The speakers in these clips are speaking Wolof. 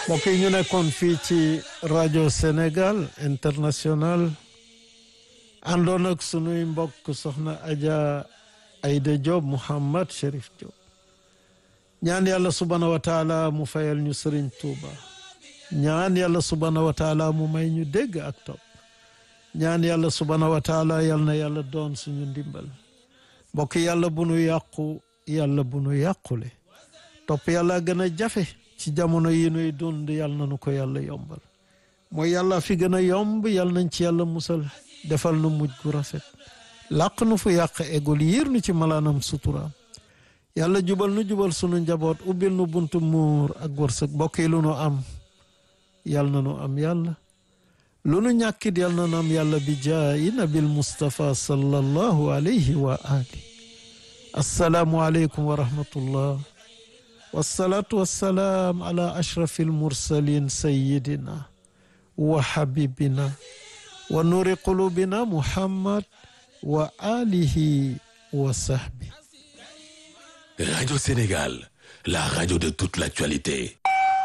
mbokk yi ñu nekkoon fii ci rajo Sénégal international àndoon ak sunuy mbokk soxna Adja Aïda Diop Mouhammad Chérif Diop ñaan yàlla subhaanahu wa taala mu fayal ñu Sëriñ Tuuba ñaan yàlla subhaanahu wa taala mu may ñu dégg ak topp ñaan yàlla subhaanahu wa taala yal na yàlla doon suñu ndimbal mbokk yàlla bu nu yàqu yàlla bu nu yàqule topp yàlla gën a jafe ci jamono yi nuy dund yàlla na nu ko yàlla yombal mooy yàlla fi gën a yomb yàlla nañ ci yàlla musal defal nu mujj gu rafet làq nu fu yàq egul yiir nu ci malaanam suturaam yàlla jubal nu jubal sunu njaboot ubbil nu buntu muur ak wërsëg mbokk yi lu nu am yàlla na nu am yàlla lu nu ñàkkit yàlla na nu am yàlla bi jaayi nabil Mustafa sallallahu alayhi wa ali assalaamu aleykum wa rahmatullah wasalaatu wasalaam ala ashrafi almursalin sayidina wa habibina wa nuuri qulubina muhammad wa alihi wa sahbi Radio Sénégal, la radio de toute l'actualité.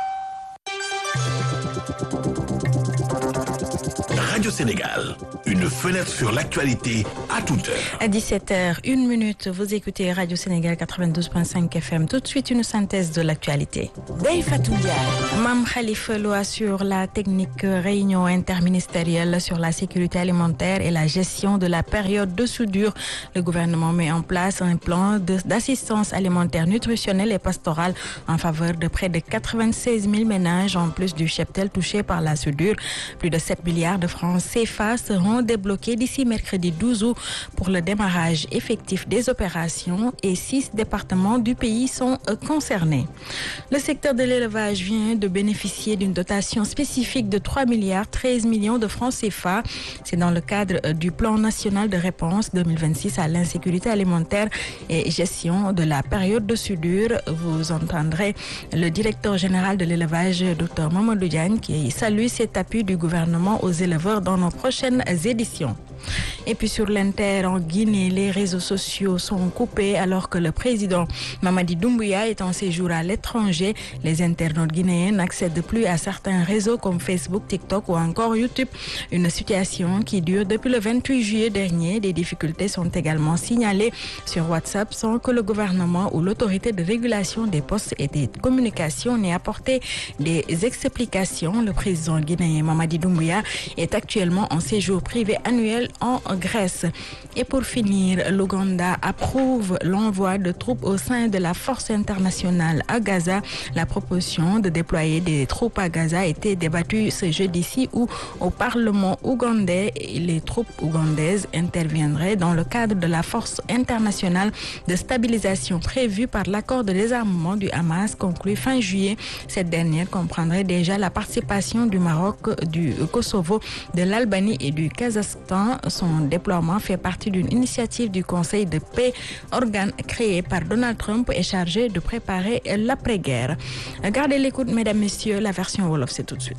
Radio Sénégal, une fenêtre sur l'actualité à toute heure. À 17h, une minute, vous écoutez Radio Sénégal 92.5 FM. Tout de suite, une synthèse de l'actualité. Dey Fatou Ndiaye. Mam Khalifa Lo assure la technique réunion interministérielle sur la sécurité alimentaire et la gestion de la période de soudure. Le gouvernement met en place un plan de- d'assistance alimentaire nutritionnelle et pastorale en faveur de près de 96 000 ménages en plus du cheptel touché par la soudure. Plus de 7 milliards de francs CFA seront débloqués d'ici mercredi 12 août pour le démarrage effectif des opérations et six départements du pays sont euh, concernés. Le secteur de l'élevage vient de bénéficier d'une dotation spécifique de 3 milliards 13 millions de francs CFA. C'est dans le cadre euh, du plan national de réponse 2026 à l'insécurité alimentaire et gestion de la période de soudure. Vous entendrez le directeur général de l'élevage, Dr Mamadou Diagne, qui salue cet appui du gouvernement aux éleveurs dans nos prochaines éditions. Et puis sur l'Inter en Guinée, les réseaux sociaux sont coupés alors que le président Mamadi Doumbouya est en séjour à l'étranger. Les internautes guinéens n'accèdent plus à certains réseaux comme Facebook, TikTok ou encore YouTube. Une situation qui dure depuis le 28 juillet dernier. Des difficultés sont également signalées sur WhatsApp sans que le gouvernement ou l'autorité de régulation des postes et des communications n'ait apporté des explications. Le président guinéen Mamadi Doumbouya est actuellement en séjour privé annuel en Grèce. Et pour finir, l'Ouganda approuve l'envoi de troupes au sein de la force internationale à Gaza. La proposition de déployer des troupes à Gaza a été débattue ce jeudi-ci où au Parlement ougandais, les troupes ougandaises interviendraient dans le cadre de la force internationale de stabilisation prévue par l'accord de désarmement du Hamas conclu fin juillet. Cette dernière comprendrait déjà la participation du Maroc, du Kosovo, de l'Albanie et du Kazakhstan. Son déploiement fait partie d'une initiative du Conseil de paix, organe créé par Donald Trump et chargé de préparer l'après-guerre. Gardez l'écoute, mesdames, messieurs, la version Wolof, c'est tout de suite.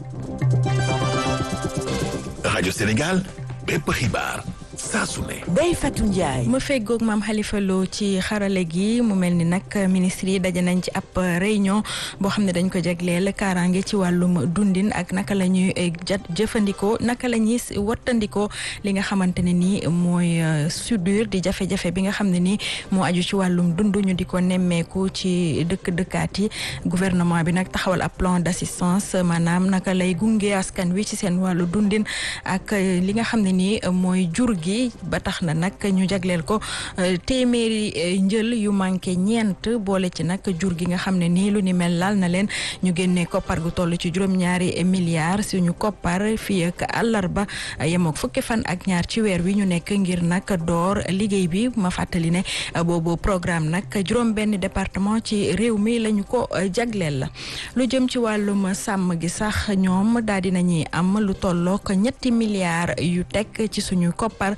Radio Sénégal, bépp xibaar saa su ne. Dey Fatou Ndiaye. ma feggoog maam Khalifa Lo ci xarale gi mu mel ni nag ministre yi daje nañ ci ab réunion boo xam ne dañ ko jagleel kaaraange ci wàllum dundin ak naka la ñuy jat jëfandikoo naka la ñuy wattandikoo li nga xamante ne nii mooy soudure di jafe-jafe bi nga xam ne nii moo aju ci wàllum dund ñu di ko nemmeeku ci dëkk dëkkaat yi gouvernement bi nag taxawal ab plan d'assistance maanaam naka lay gunge askan wi ci seen wàllu dundin ak li nga xam ne nii mooy jur gi ba tax na nag ñu jagleel ko téeméeri njël yu manqué ñeent boole ci nag jur gi nga xam ne nii lu ni mel laal na leen ñu génnee koppar gu toll ci juróom-ñaari milliards suñu koppar fii ak àllarba yemook fukki fan ak ñaar ci weer wi ñu nekk ngir nag door liggéey bi ma fàttali ne boobu programme nag juróom benn département ci réew mi lañu ko jagleel la lu jëm ci wàllum sàmm gi sax ñoom daal di nañuy am lu tollook ñetti milliards yu teg ci suñu koppar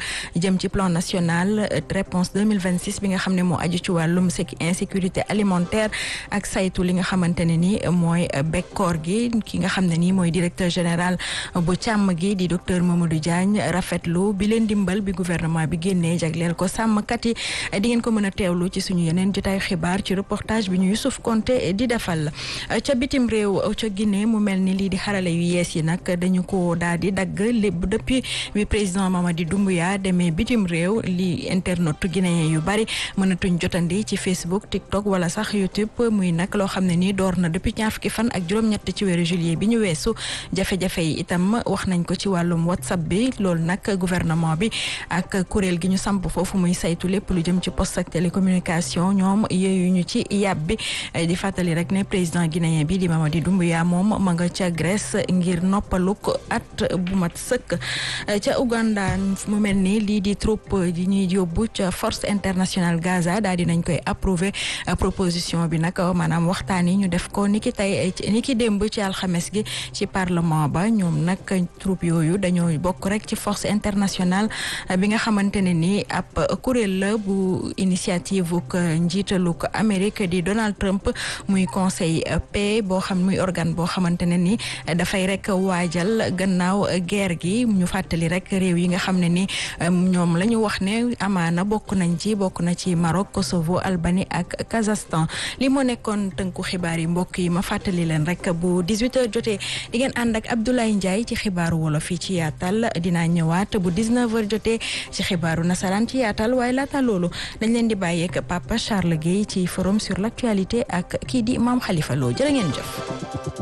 jëm ci plan national réponse 2026 bi nga xam ne moo aju ci wàllum insécurité alimentaire ak saytu li nga xamante ne ni mooy bekkoor gi ki nga xam ne nii mooy directeur général bu càmm gi di docteur Mamadou Diagne rafetlu bi leen dimbal bi gouvernement bi génnee jagleel ko sàmmkat yi di ngeen ko mën a teewlu ci suñu yeneen jotaayu xibaar ci reportage bi ñu Youssouf Konté di defal ca bitim réew ca Guinée mu mel ni lii di xarale yu yees yi nag dañu ko daal di dagg lépp depuis bi président Mamadi Doumbouya demee bitim réew li internet guinéen yu bari mënatuñ jotandi ci Facebook TikTok wala sax YouTube muy nag loo xam ne nii door na depuis ñaar fukki fan ak juróom-ñett ci weeru juillet bi ñu weesu jafe-jafe yi itam wax nañ ko ci wàllum WhatsApp bi loolu nag gouvernement bi ak kuréel gi ñu samp foofu muy saytu lépp lu jëm ci poste ak télécommunication ñoom yooyu ñu ci yàb bi di fàttali rek ne président guinéen bi di Mamadi Doumbouya moom ma nga ca Grèce ngir noppaluk at bu mat sëkk ca Uganda mu mel ni lii di troupe yi ñuy yóbbu ca force internationale Gaza daal di nañ koy approuvé proposition bi nag maanaam waxtaan yi ñu def ko ni ki tey ni ki démb ci alxames gi ci parlement ba ñoom nag troupe yooyu dañoo bokk rek ci force internationale bi nga xamante ne ni ab kuréel la bu initiative uk njiitaluk Amérique di Donald Trump muy conseil paix boo xam muy organe boo xamante ne ni dafay rek waajal gannaaw guerre gi ñu fàttali rek réew yi nga xam ne ni ñoom la ñu wax ne amaana bokk nañ ci bokk na ci Maroc Kosovo Albanie ak Kazakhstan li moo nekkoon tënku xibaar yi mbokk yi ma fàttali leen rek bu 18h jotee di ngeen ànd ak Abdoulaye Ndiaye ci xibaaru wolof yi ci yaatal dinaa ñëwaat bu 19h jotee ci xibaaru nasaraan ci yaatal waaye laata loolu dañ leen di bàyyeek Papa Charles Guèye ci forum sur l'actualité ak kii di Mame Khalifa Lo jërë ngeen jëf.